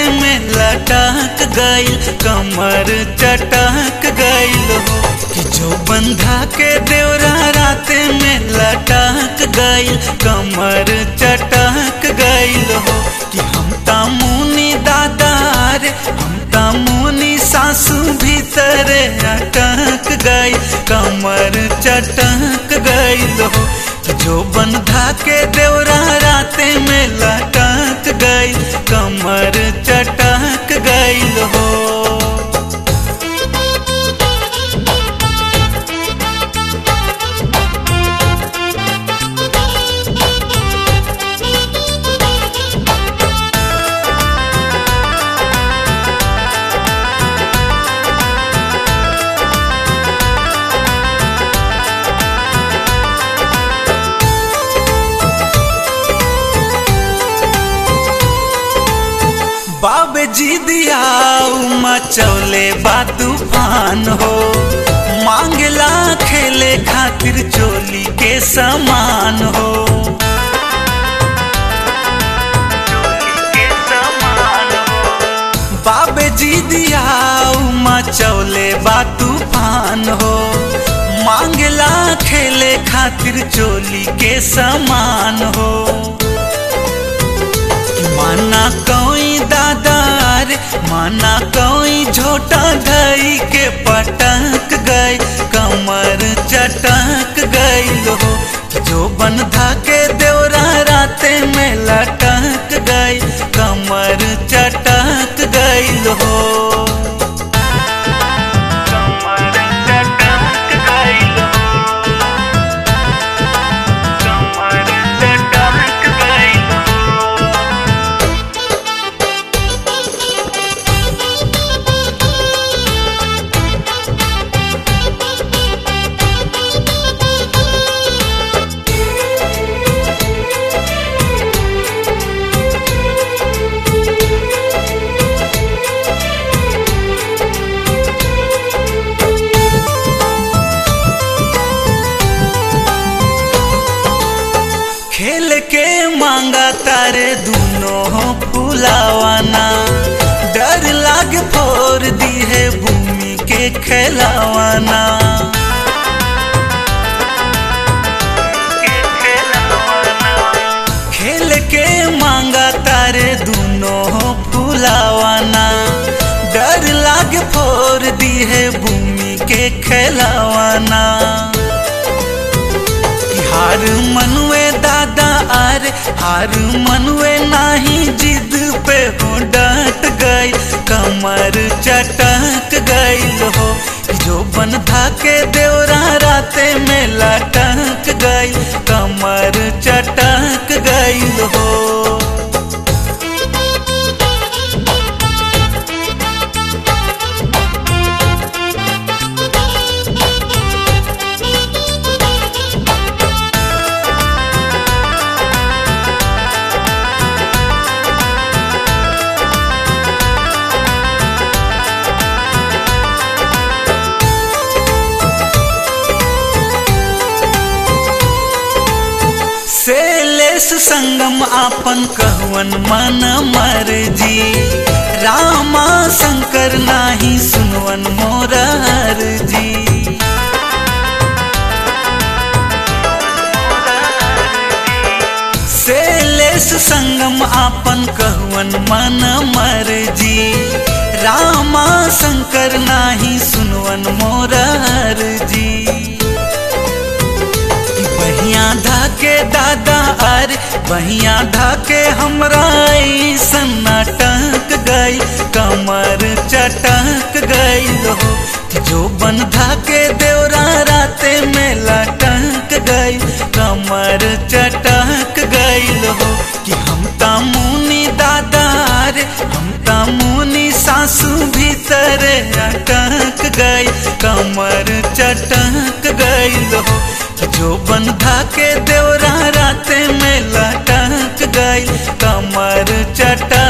में लटक गईल कमर चटक गईल हो कि जो बंधा के देवरा राते में लटक गईल कमर चटक गईल हो कि हम तामुनी दादा रे हम तामुनी सासू भीतर अटक गई कमर चटक गईल हो कि जो बंधा के देवरा राते में लटक गई कमर चटक गईल हो बाबे जी दिया मचौले बा तूफान हो मांगला खेले खातिर चोली के समान हो बाबे जी दिया मचौले बा तूफान हो मांगला खेले खातिर चोली के समान हो माना कोई दादार माना कोई झोटा धई के पटक गई कमर चटक गई हो जो बंधा के देवरा राते में लटक गई कमर चटक गई हो कमर चटक गई कमर चटक गई खेल के मांगा तारे दोनों फुलावाना डर लाग फोर दी है भूमि के खेलावाना खेल के मांगा तारे दोनों फुलावाना डर लाग फोर दी है भूमि के खेलावाना हार मनुए दादा आर हार मनुए नाही जिद पे हो डट गई कमर चटक गई हो जो बंधा के देवरा राते में लटक गई कमर चटक गई हो सेलेस संगम आपन कहवन मन मर्जी रामा शंकर नाही सुनवन मोरार जी सेलेस संगम आपन कहवन मन मर्जी रामा शंकर नाही सुनवन मोरार जी बहिया धाके दादा अरे बहिया धाके हमरा सन्नाटक गई कमर चटक गई हो जो बन धाके देवरा राते में लटक गई कमर चटक गई हो कि हम तामुनी दादा रे हम तामुनी सासू भीतर अटक गई कमर चटक गई हो जो बंधा के देवरा राते में लटक गई कमर चटक